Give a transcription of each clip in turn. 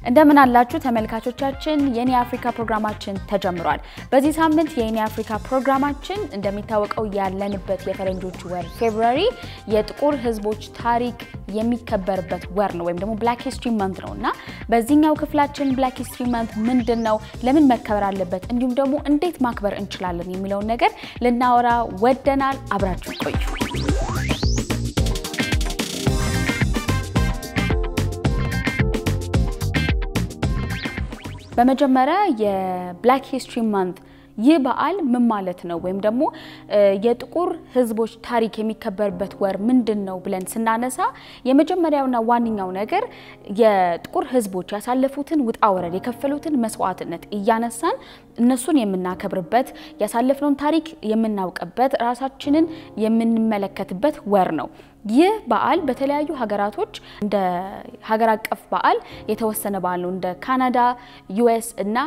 እንደምን አላችሁ ተመልካቾቻችን፣ የኔ አፍሪካ ፕሮግራማችን ተጀምሯል። በዚህ ሳምንት የኔ አፍሪካ ፕሮግራማችን እንደሚታወቀው ያለንበት የፈረንጆቹ ወር ፌብሩዋሪ የጥቁር ሕዝቦች ታሪክ የሚከበርበት ወር ነው ወይም ደግሞ ብላክ ሂስትሪ መንት ነው እና በዚህኛው ክፍላችን ብላክ ሂስትሪ መንት ምንድን ነው፣ ለምን መከበር አለበት፣ እንዲሁም ደግሞ እንዴት ማክበር እንችላለን የሚለውን ነገር ልናወራ ወደናል። አብራችሁ ቆዩ። በመጀመሪያ የብላክ ሂስትሪ ማንት ይህ በዓል ምን ማለት ነው? ወይም ደግሞ የጥቁር ህዝቦች ታሪክ የሚከበርበት ወር ምንድን ነው ብለን ስናነሳ የመጀመሪያውና ዋነኛው ነገር የጥቁር ህዝቦች ያሳለፉትን ውጣ ወረድ የከፈሉትን መስዋዕትነት እያነሳን እነሱን የምናከብርበት ያሳለፍነውን ታሪክ የምናውቅበት ራሳችንን የምንመለከትበት ወር ነው። ይህ በዓል በተለያዩ ሀገራቶች እንደ ሀገር አቀፍ በዓል የተወሰነ በዓል ነው። እንደ ካናዳ፣ ዩኤስ እና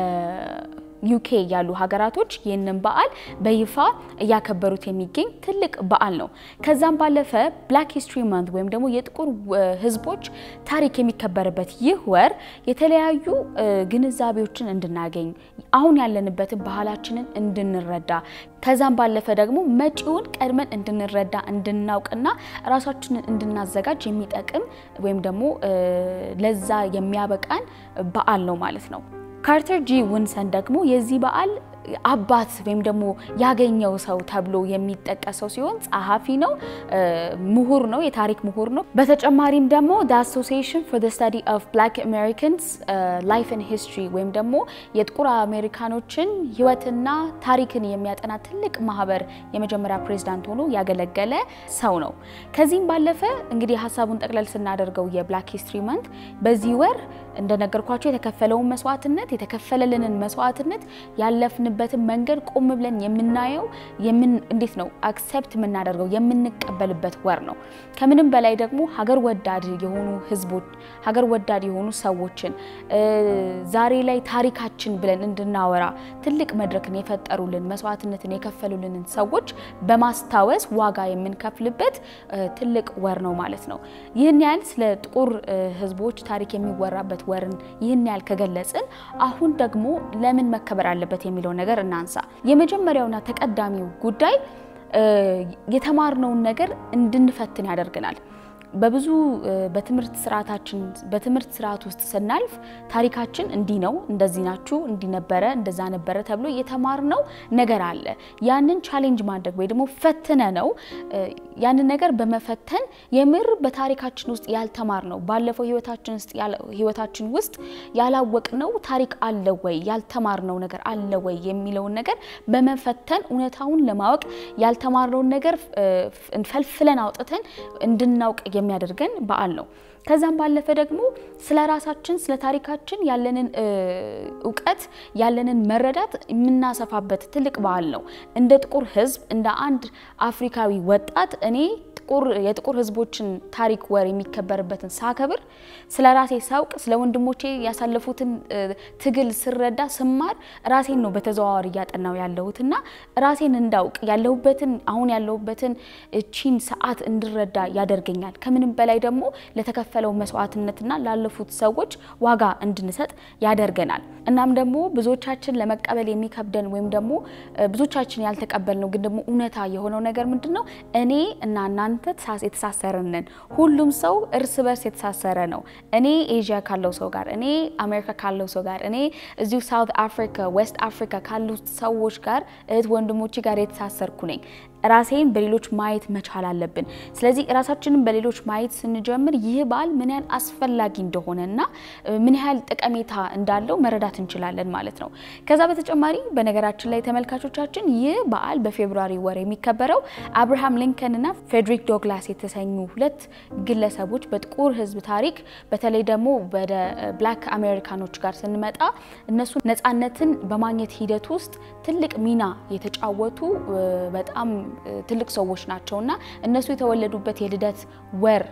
ዩኬ ያሉ ሀገራቶች ይህንን በዓል በይፋ እያከበሩት የሚገኝ ትልቅ በዓል ነው። ከዛም ባለፈ ብላክ ሂስትሪ ማንት ወይም ደግሞ የጥቁር ህዝቦች ታሪክ የሚከበርበት ይህ ወር የተለያዩ ግንዛቤዎችን እንድናገኝ አሁን ያለንበትን ባህላችንን እንድንረዳ ከዛም ባለፈ ደግሞ መጪውን ቀድመን እንድንረዳ እንድናውቅና ራሳችንን እንድናዘጋጅ የሚጠቅም ወይም ደግሞ ለዛ የሚያበቃን በዓል ነው ማለት ነው። ካርተር ጂ ውንሰን ደግሞ የዚህ በዓል አባት ወይም ደግሞ ያገኘው ሰው ተብሎ የሚጠቀሰው ሲሆን ጸሐፊ ነው፣ ምሁር ነው፣ የታሪክ ምሁር ነው። በተጨማሪም ደግሞ the association for the study of black americans life and history ወይም ደግሞ የጥቁር አሜሪካኖችን ህይወትና ታሪክን የሚያጠና ትልቅ ማህበር የመጀመሪያ ፕሬዝዳንት ሆኖ ያገለገለ ሰው ነው። ከዚህም ባለፈ እንግዲህ ሀሳቡን ጠቅለል ስናደርገው የብላክ ሂስትሪ መንት በዚህ ወር እንደነገርኳቸው የተከፈለውን መስዋዕትነት የተከፈለልንን መስዋዕትነት ያለፍንበትን መንገድ ቆም ብለን የምናየው እንዴት ነው አክሴፕት የምናደርገው የምንቀበልበት ወር ነው። ከምንም በላይ ደግሞ ሀገር ወዳድ የሆኑ ህዝቦች ሀገር ወዳድ የሆኑ ሰዎችን ዛሬ ላይ ታሪካችን ብለን እንድናወራ ትልቅ መድረክን የፈጠሩልን መስዋዕትነትን የከፈሉልንን ሰዎች በማስታወስ ዋጋ የምንከፍልበት ትልቅ ወር ነው ማለት ነው። ይህን ያህል ስለ ጥቁር ህዝቦች ታሪክ የሚወራበት ወርን ይህን ያህል ከገለጽን አሁን ደግሞ ለምን መከበር አለበት የሚለው ነገር እናንሳ። የመጀመሪያውና ተቀዳሚው ጉዳይ የተማርነውን ነገር እንድንፈትን ያደርገናል። በብዙ በትምህርት ስርዓታችን በትምህርት ስርዓት ውስጥ ስናልፍ ታሪካችን እንዲህ ነው፣ እንደዚህ ናችሁ፣ እንዲህ ነበረ፣ እንደዛ ነበረ ተብሎ የተማርነው ነገር አለ። ያንን ቻሌንጅ ማድረግ ወይ ደግሞ ፈትነ ነው ያንን ነገር በመፈተን የምር በታሪካችን ውስጥ ያልተማርነው ባለፈው ህይወታችን ውስጥ ህይወታችን ውስጥ ያላወቅነው ታሪክ አለ ወይ ያልተማርነው ነገር አለ ወይ የሚለውን ነገር በመፈተን እውነታውን ለማወቅ ያልተማርነውን ነገር ፈልፍለን አውጥተን እንድናውቅ የሚያደርገን በዓል ነው። ከዛም ባለፈ ደግሞ ስለ ራሳችን ስለ ታሪካችን ያለንን እውቀት ያለንን መረዳት የምናሰፋበት ትልቅ በዓል ነው። እንደ ጥቁር ህዝብ እንደ አንድ አፍሪካዊ ወጣት እኔ የጥቁር ህዝቦችን ታሪክ ወር የሚከበርበትን ሳከብር ስለ ራሴ ሳውቅ ስለ ወንድሞቼ ያሳለፉትን ትግል ስረዳ ስማር ራሴን ነው በተዘዋዋሪ እያጠናው ያለሁት እና ራሴን እንዳውቅ ያለሁበትን አሁን ያለሁበትን እቺን ሰዓት እንድረዳ ያደርገኛል። ከምንም በላይ ደግሞ ለተከፈለው መስዋዕትነትና ላለፉት ሰዎች ዋጋ እንድንሰጥ ያደርገናል። እናም ደግሞ ብዙዎቻችን ለመቀበል የሚከብደን ወይም ደግሞ ብዙዎቻችን ያልተቀበልነው ግን ደግሞ እውነታ የሆነው ነገር ምንድን ነው? እኔ እና እናንተ የተሳሰርን ነን። ሁሉም ሰው እርስ በርስ የተሳሰረ ነው። እኔ ኤዥያ ካለው ሰው ጋር፣ እኔ አሜሪካ ካለው ሰው ጋር፣ እኔ እዚሁ ሳውት አፍሪካ፣ ዌስት አፍሪካ ካሉት ሰዎች ጋር እህት ወንድሞቼ ጋር የተሳሰርኩ ነኝ። ራሴን በሌሎች ማየት መቻል አለብን። ስለዚህ ራሳችንን በሌሎች ማየት ስንጀምር ይህ በዓል ምን ያህል አስፈላጊ እንደሆነና ምን ያህል ጠቀሜታ እንዳለው መረዳት እንችላለን ማለት ነው። ከዛ በተጨማሪ በነገራችን ላይ ተመልካቾቻችን ይህ በዓል በፌብሩዋሪ ወር የሚከበረው አብርሃም ሊንከን እና ፌዴሪክ ዶግላስ የተሰኙ ሁለት ግለሰቦች በጥቁር ሕዝብ ታሪክ በተለይ ደግሞ ወደ ብላክ አሜሪካኖች ጋር ስንመጣ እነሱ ነፃነትን በማግኘት ሂደት ውስጥ ትልቅ ሚና የተጫወቱ በጣም ትልቅ ሰዎች ናቸው እና እነሱ የተወለዱበት የልደት ወር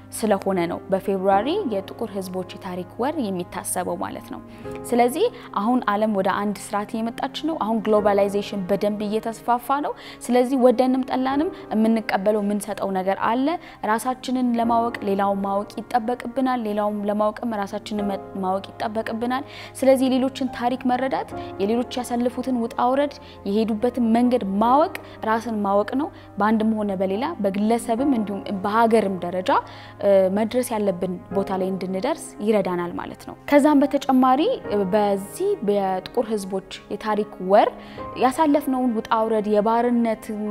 ስለሆነ ነው በፌብሩዋሪ የጥቁር ሕዝቦች የታሪክ ወር የሚታሰበው ማለት ነው። ስለዚህ አሁን ዓለም ወደ አንድ ስርዓት እየመጣች ነው። አሁን ግሎባላይዜሽን በደንብ እየተስፋፋ ነው። ስለዚህ ወደንም ጠላንም የምንቀበለው የምንሰጠው ነገር አለ። ራሳችንን ለማወቅ ሌላውን ማወቅ ይጠበቅብናል። ሌላውን ለማወቅም ራሳችንን ማወቅ ይጠበቅብናል። ስለዚህ የሌሎችን ታሪክ መረዳት፣ የሌሎች ያሳለፉትን ውጣ ውረድ፣ የሄዱበትን መንገድ ማወቅ ራስን ማወቅ ነው። በአንድም ሆነ በሌላ በግለሰብም እንዲሁም በሀገርም ደረጃ መድረስ ያለብን ቦታ ላይ እንድንደርስ ይረዳናል ማለት ነው። ከዛም በተጨማሪ በዚህ የጥቁር ሕዝቦች የታሪክ ወር ያሳለፍነውን ውጣ ውረድ የባርነትን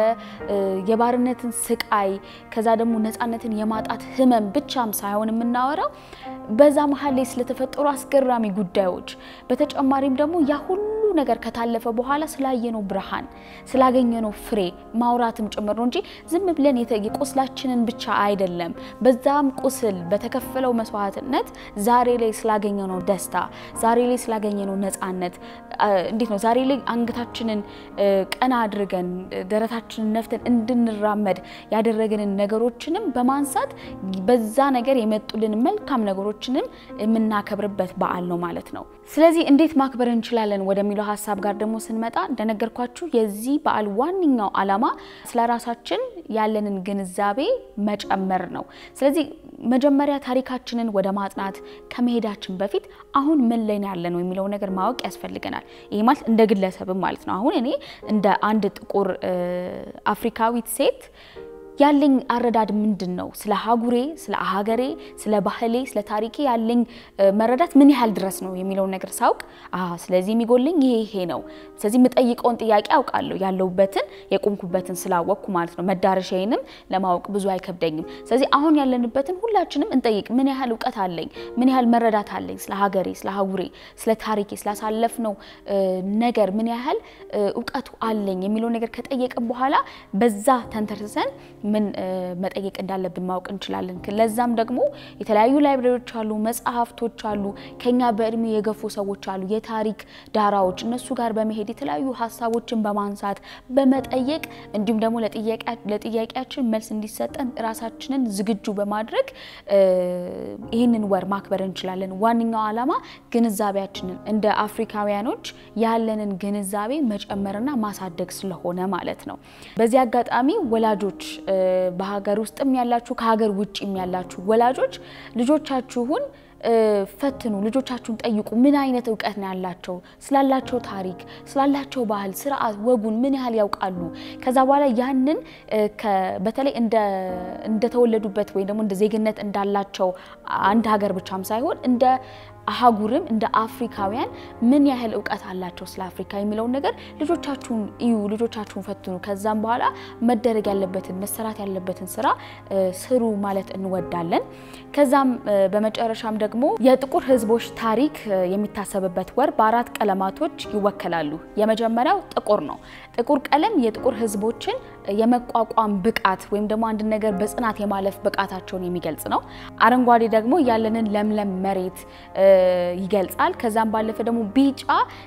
የባርነትን ስቃይ ከዛ ደግሞ ነፃነትን የማጣት ህመም ብቻም ሳይሆን የምናወራው በዛ መሀል ላይ ስለተፈጠሩ አስገራሚ ጉዳዮች በተጨማሪም ደግሞ ያ ሁሉ ነገር ከታለፈ በኋላ ስላየነው ብርሃን ስላገኘነው ፍሬ ማውራትም ጭምር ነው እንጂ ዝም ብለን የቁስላችንን ብቻ አይደለም። በዛም ቁስል በተከፈለው መስዋዕትነት ዛሬ ላይ ስላገኘነው ደስታ፣ ዛሬ ላይ ስላገኘነው ነፃነት እንዴት ነው ዛሬ ላይ አንገታችንን ቀና አድርገን ደረታችንን ነፍተን እንድንራመድ ያደረገንን ነገሮችንም በማንሳት በዛ ነገር የመጡልን መልካም ነገሮችንም የምናከብርበት በዓል ነው ማለት ነው። ስለዚህ እንዴት ማክበር እንችላለን ወደሚለው ሀሳብ ጋር ደግሞ ስንመጣ እንደነገርኳችሁ የዚህ በዓል ዋነኛው ዓላማ ስለ ራሳችን ያለንን ግንዛቤ መጨመር ነው። ስለዚህ መጀመሪያ ታሪካችንን ወደ ማጥናት ከመሄዳችን በፊት አሁን ምን ላይ ነው ያለነው የሚለው ነገር ማወቅ ያስፈልገናል። ይህ ማለት እንደ ግለሰብም ማለት ነው። አሁን እኔ እንደ አንድ ጥቁር አፍሪካዊት ሴት ያለኝ አረዳድ ምንድን ነው? ስለ ሀጉሬ፣ ስለ ሀገሬ፣ ስለ ባህሌ፣ ስለ ታሪኬ ያለኝ መረዳት ምን ያህል ድረስ ነው የሚለውን ነገር ሳውቅ፣ ስለዚህ የሚጎልኝ ይሄ ይሄ ነው። ስለዚህ የምጠይቀውን ጥያቄ አውቃለሁ፣ ያለሁበትን የቆምኩበትን ስላወቅኩ ማለት ነው። መዳረሻዬንም ለማወቅ ብዙ አይከብደኝም። ስለዚህ አሁን ያለንበትን ሁላችንም እንጠይቅ። ምን ያህል እውቀት አለኝ? ምን ያህል መረዳት አለኝ? ስለ ሀገሬ፣ ስለ ሀጉሬ፣ ስለ ታሪኬ፣ ስላሳለፍነው ነገር ምን ያህል እውቀቱ አለኝ የሚለው ነገር ከጠየቅን በኋላ በዛ ተንተርሰን ምን መጠየቅ እንዳለብን ማወቅ እንችላለን። ለዛም ደግሞ የተለያዩ ላይብረሪዎች አሉ፣ መጽሐፍቶች አሉ፣ ከኛ በእድሜ የገፉ ሰዎች አሉ፣ የታሪክ ዳራዎች እነሱ ጋር በመሄድ የተለያዩ ሀሳቦችን በማንሳት በመጠየቅ እንዲሁም ደግሞ ለጥያቄያችን መልስ እንዲሰጠን ራሳችንን ዝግጁ በማድረግ ይህንን ወር ማክበር እንችላለን። ዋነኛው ዓላማ ግንዛቤያችንን እንደ አፍሪካውያኖች ያለንን ግንዛቤ መጨመርና ማሳደግ ስለሆነ ማለት ነው። በዚህ አጋጣሚ ወላጆች በሀገር ውስጥም ያላችሁ ከሀገር ውጭም ያላችሁ ወላጆች ልጆቻችሁን ፈትኑ፣ ልጆቻችሁን ጠይቁ። ምን አይነት እውቀት ነው ያላቸው? ስላላቸው ታሪክ፣ ስላላቸው ባህል፣ ስርዓት፣ ወጉን ምን ያህል ያውቃሉ? ከዛ በኋላ ያንን በተለይ እንደተወለዱበት ወይም ደግሞ እንደ ዜግነት እንዳላቸው አንድ ሀገር ብቻም ሳይሆን እንደ አህጉርም እንደ አፍሪካውያን ምን ያህል እውቀት አላቸው ስለ አፍሪካ የሚለውን ነገር ልጆቻችሁን እዩ፣ ልጆቻችሁን ፈትኑ። ከዛም በኋላ መደረግ ያለበትን መሰራት ያለበትን ስራ ስሩ ማለት እንወዳለን። ከዛም በመጨረሻም ደግሞ የጥቁር ሕዝቦች ታሪክ የሚታሰብበት ወር በአራት ቀለማቶች ይወከላሉ። የመጀመሪያው ጥቁር ነው። ጥቁር ቀለም የጥቁር ሕዝቦችን የመቋቋም ብቃት ወይም ደግሞ አንድ ነገር በጽናት የማለፍ ብቃታቸውን የሚገልጽ ነው። አረንጓዴ ደግሞ ያለንን ለምለም መሬት ይገልጻል። ከዛም ባለፈ ደግሞ ቢጫ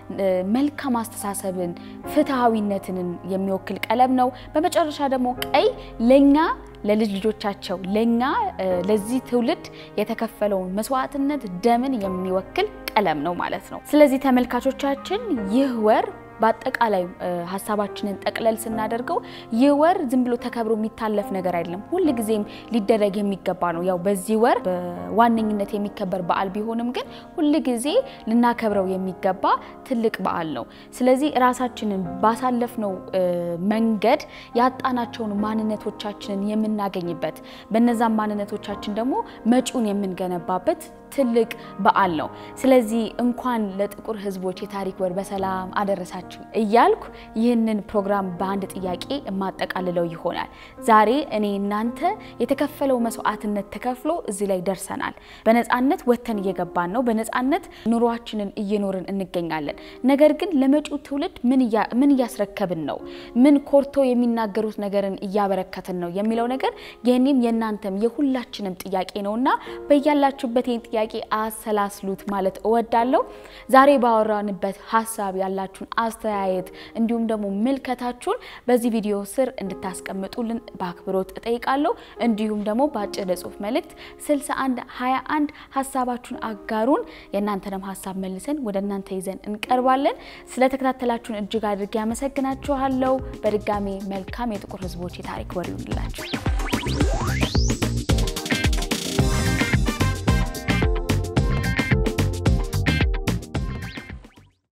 መልካም አስተሳሰብን፣ ፍትሐዊነትን የሚወክል ቀለም ነው። በመጨረሻ ደግሞ ቀይ ለኛ ለልጅ ልጆቻቸው ለኛ ለዚህ ትውልድ የተከፈለውን መስዋዕትነት ደምን የሚወክል ቀለም ነው ማለት ነው። ስለዚህ ተመልካቾቻችን ይህ ወር በአጠቃላይ ሀሳባችንን ጠቅለል ስናደርገው ይህ ወር ዝም ብሎ ተከብሮ የሚታለፍ ነገር አይደለም። ሁል ጊዜም ሊደረግ የሚገባ ነው። ያው በዚህ ወር በዋነኝነት የሚከበር በዓል ቢሆንም ግን ሁል ጊዜ ልናከብረው የሚገባ ትልቅ በዓል ነው። ስለዚህ ራሳችንን ባሳለፍነው መንገድ ያጣናቸውን ማንነቶቻችንን የምናገኝበት በነዛም ማንነቶቻችን ደግሞ መጪውን የምንገነባበት ትልቅ በዓል ነው። ስለዚህ እንኳን ለጥቁር ሕዝቦች የታሪክ ወር በሰላም አደረሳችሁ እያልኩ ይህንን ፕሮግራም በአንድ ጥያቄ የማጠቃልለው ይሆናል። ዛሬ እኔ እናንተ የተከፈለው መስዋዕትነት ተከፍሎ እዚህ ላይ ደርሰናል። በነፃነት ወጥተን እየገባን ነው። በነፃነት ኑሯችንን እየኖርን እንገኛለን። ነገር ግን ለመጪው ትውልድ ምን እያስረከብን ነው? ምን ኮርቶ የሚናገሩት ነገርን እያበረከትን ነው የሚለው ነገር የእኔም የእናንተም የሁላችንም ጥያቄ ነውና በያላችሁበት ይህን ጥያቄ ጥያቄ አሰላስሉት ማለት እወዳለሁ። ዛሬ ባወራንበት ሀሳብ ያላችሁን አስተያየት እንዲሁም ደግሞ ምልከታችሁን በዚህ ቪዲዮ ስር እንድታስቀምጡልን በአክብሮት እጠይቃለሁ። እንዲሁም ደግሞ በአጭር የጽሁፍ መልእክት 61 21 ሀሳባችሁን አጋሩን። የእናንተንም ሀሳብ መልሰን ወደ እናንተ ይዘን እንቀርባለን። ስለተከታተላችሁን እጅግ አድርጌ ያመሰግናችኋለሁ። በድጋሚ መልካም የጥቁር ሕዝቦች የታሪክ ወር ይሁንላችሁ።